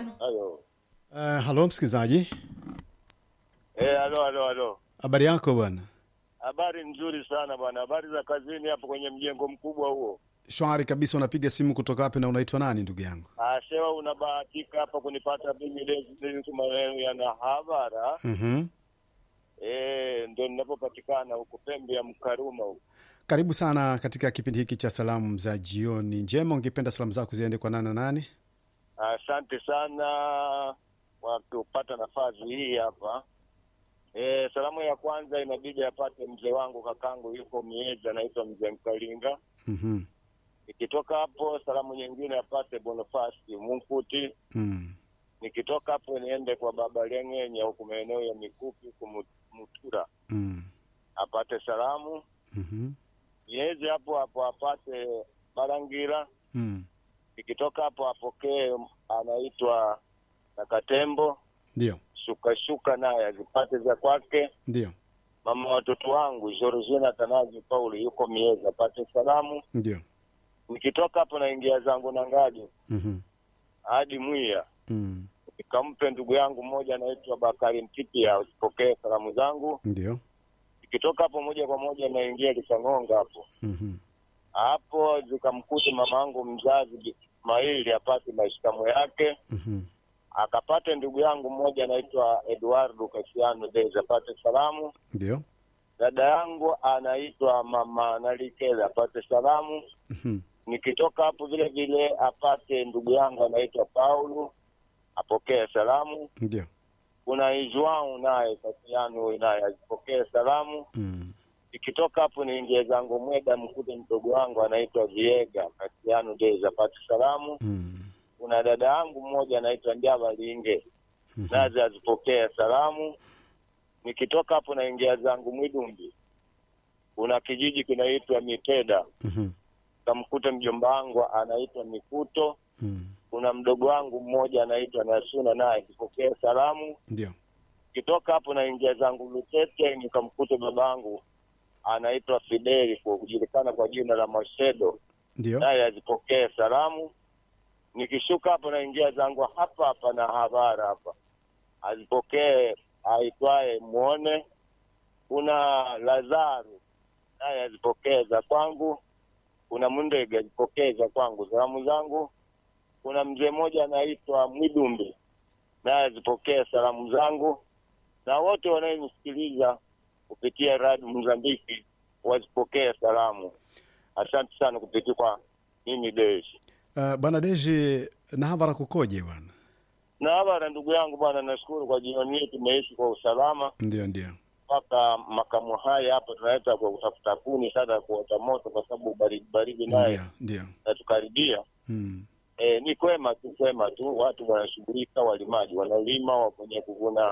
Halo. Uh, halo msikilizaji, Eh, halo halo halo. habari yako bwana? Habari nzuri sana bwana. Habari za kazini hapo kwenye mjengo mkubwa huo. Shwari kabisa. Unapiga simu kutoka wapi na unaitwa nani ndugu yangu? Ah, sewa unabahatika hapa kunipata mimi leo maneno ya Nahavara. mm Eh, ndio ninapopatikana huko pembe ya Mkaruma huko. Karibu sana katika kipindi hiki cha salamu za jioni njema. Ungependa salamu zako ziende kwa nani na nani? Asante sana kwa kupata nafasi hii hapa. Eh, salamu ya kwanza inabidi apate mzee wangu kakangu yuko Mieza anaitwa mzee Mkalinga. mm Nikitoka hapo salamu nyingine apate Bonifasi Munkuti. mm. Nikitoka hapo niende kwa baba Leng'enya huku maeneo ya Mikupi huku Mu- Mutura mm. apate salamu. mhm, Niweze hapo hapo apate Barangira. mm. Nikitoka hapo apokee anaitwa na Katembo Ndio, shukashuka naye azipate za kwake. ndio, Mama watoto wangu Georgina Tanazi Pauli yuko Mieza apate salamu. ndio. Nikitoka hapo naingia zangu na ngaji mhm, hadi Mwiya mm. nikampe ndugu yangu mmoja anaitwa Bakari Mtipia asipokee salamu zangu. Ndio, Nikitoka hapo moja kwa moja naingia Kisang'onga hapo mhm, hapo zikamkute mama yangu mzazi Ismaili apate mashikamo yake, mhm, akapate ndugu yangu mmoja anaitwa Eduardo Kasiano Dez apate salamu. ndio, Dada yangu anaitwa mama Nalikele apate salamu. mhm, Nikitoka hapo vile vile apate ndugu yangu anaitwa Paulo apokee salamu. ndio, Kuna Izwau naye Kasiano naye azipokee salamu. mm. Nikitoka hapo niingie zangu Mweda mkute mdogo wangu anaitwa Viega Kasiano Dez apate salamu. mm. Kuna dada yangu mmoja anaitwa Njava Linge mhm, naze azipokee salamu. Nikitoka hapo naingia zangu Mwidumbi, kuna kijiji kinaitwa Miteda, mhm, kamkuta mjomba wangu anaitwa Mikuto. mm. Kuna mdogo wangu mmoja anaitwa Nasuna naye akipokea salamu. Ndio, Kitoka hapo naingia zangu Lutete, nikamkuta babangu anaitwa Fideli kwa kujulikana kwa jina la Masedo, ndio, naye azipokee salamu. Nikishuka hapo naingia zangu hapa hapa na habara hapa, azipokee aitwaye Mwone. Kuna Lazaru naye azipokee za kwangu. Kuna Mundege azipokee za kwangu salamu zangu. Kuna mzee mmoja anaitwa Mwidumbi naye azipokee salamu zangu, na wote wanaonisikiliza kupitia Radio Mozambiki wazipokee salamu. Asante sana kupitia kwa mimi Deshi Uh, bwana Deji, Nahavara kukoje bwana? na habara. Ndugu yangu bwana, nashukuru kwa jioni hii tumeishi kwa usalama Ndio, ndio, mpaka makamu haya hapa tunaleta kwa kutafuta kuni sana kuota moto, kwa sababu baridi baridi naye ndio, ndio, natukaribia. mm. E, ni kwema tu kwema tu, watu wanashughulika, walimaji wanalima, wakwenye kuvuna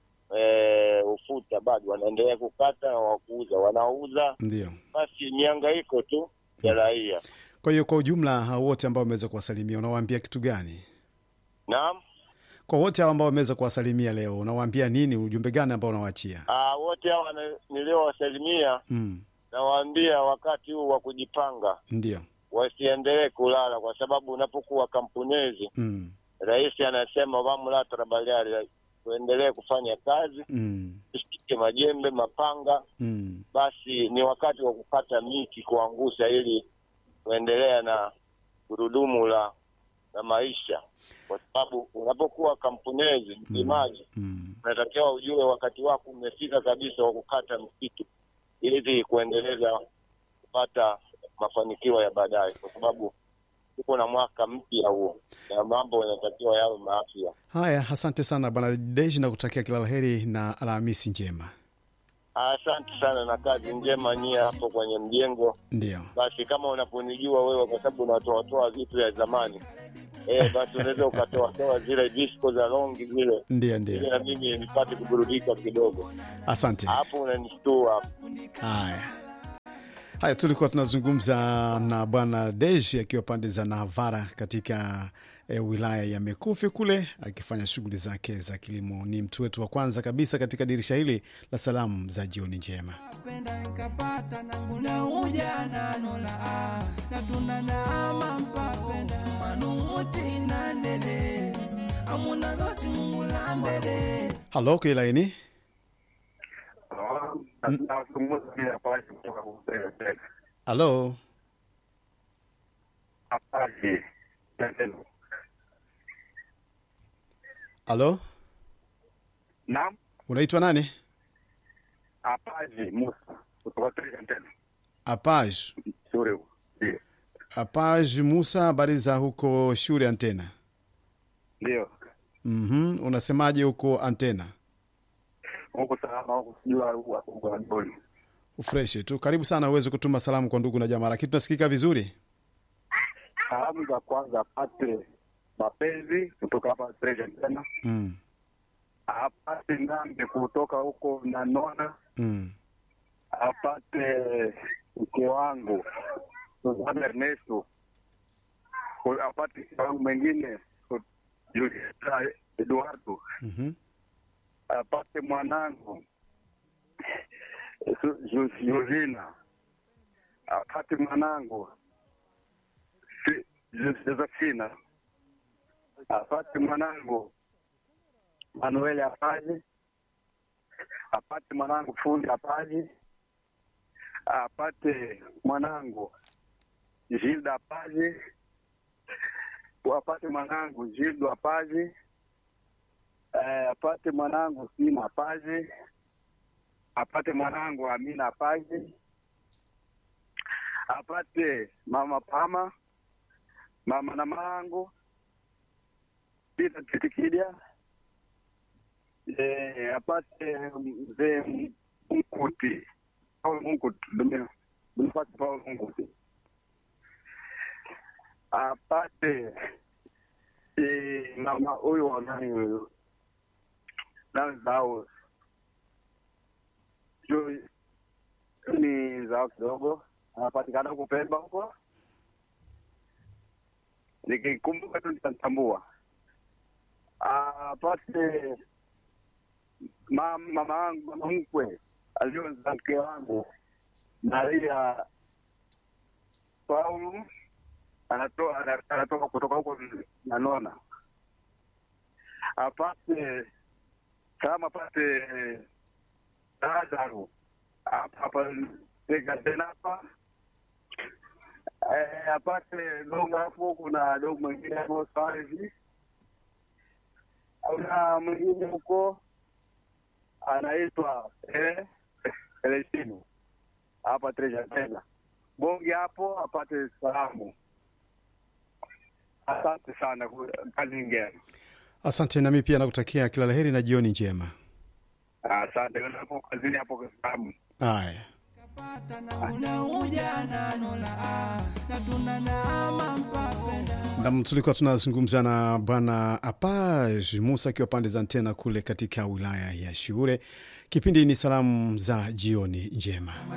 e, ufuta bado wanaendelea kukata na wakuuza wanauza. ndio. Basi mihangaiko tu ya raia. Kwa hiyo kwa ujumla, hao wote ambao wameweza kuwasalimia unawaambia kitu gani? Naam. Kwa wote hao ambao wameweza kuwasalimia leo unawaambia nini? Ujumbe gani ambao unawaachia? Ah, wote hawa na- niliowasalimia mm. nawaambia wakati huu wa kujipanga Ndio, wasiendelee kulala, kwa sababu unapokuwa kampunezi, mm. rais anasema vamula trabaliari, tuendelee kufanya kazi, Mm. tushike majembe, mapanga. Mm. Basi ni wakati wa kukata miti, kuangusha, ili kuendelea na gurudumu la la maisha, kwa sababu unapokuwa kampunezi, mlimaji, Mm. unatakiwa ujue wakati wako umefika kabisa wa kukata msitu ili kuendeleza kupata mafanikio ya baadaye, kwa sababu tuko na mwaka mpya huo na mambo yanatakiwa yawe maafya. Haya, asante sana bwana Deji na kutakia kila la heri na Alhamisi njema. Asante sana na kazi njema nyie hapo kwenye mjengo. Ndio, Basi kama unaponijua wewe, kwa sababu unatoatoa vitu vya zamani eh, basi unaweza ukatoatoa zile disco za longi zile ndio, ili ndio. na mimi nipate kuburudika kidogo. Asante. Hapo unanistua hapo. Haya haya, tulikuwa tunazungumza na bwana Deji akiwa pande za Navara katika e, wilaya ya Mekufi kule akifanya shughuli zake za kilimo. Ni mtu wetu wa kwanza kabisa katika dirisha hili la salamu za jioni njema. penda nikapata na muda ujana nola ah, na tunana ama mpapenda manuti na ndele muna loti mungu la mbele halo kilaini nazungumza bila pale kutoka kumpeleka tena halo apaji tendo halo naam unaitwa nani apaji musa kutoka tena tena apaj sure ndio apaj musa habari za huko shule antena ndio mm unasemaje huko antena huko salama huko sijua huko ndoni ufreshi tu karibu sana uweze kutuma salamu kwa ndugu na jamaa lakini tunasikika vizuri salamu za kwanza apate mapenzi kutoka hapa Treasure tena mm. apate ngambe kutoka huko nanona Mm. apate mke wangu Suzana Ernesto Ku- apate mke wangu mwingine ku- Julieta Eduardo Mm-hmm. apate mwanangu Su- Ju- Josina apate mwanangu Si- Jo- Josephina apate mwanangu Manuel Apaji apate mwanangu fundi Apaji apate mwanangu Gilda Apaji apate mwanangu Gildo Apaji eh, apate mwanangu Sina Apaji apate mwanangu Amina Apaji apate mama Pama mama na mangu Peter Titikidia eh, apate mzee Mkuti Paul Mkuti dunia Bonifasi Paul Mkuti apate eh, mama huyu wa nani huyu nani zao juu ni zao kidogo anapatikana huko Pemba huko nikikumbuka tu nitatambua apate ma- mama wangu mama mkwe aliyozaa mke wangu Maria Paulo anatoa ana- anatoka kutoka huko Nanona apate kama apate Lazaro hapa hapa Tega tena hapa eh, apate dogo hapo, kuna dogo mwingine hapo sawa hivi, kuna mwingine huko anaitwa eh, Elesinu hapa Treasure tena bonge hapo apate salamu. Asante sana, kazi ngema. asante nami pia nakutakia kila laheri na jioni njema Asante hapo kazini hapo salamu. haya kapata na ule ujana nola ah, na tunanaama mpapenda nam tulikuwa tunazungumza na bwana apaj musa akiwa pande za ntena kule katika wilaya ya shiure kipindi ni salamu za jioni njema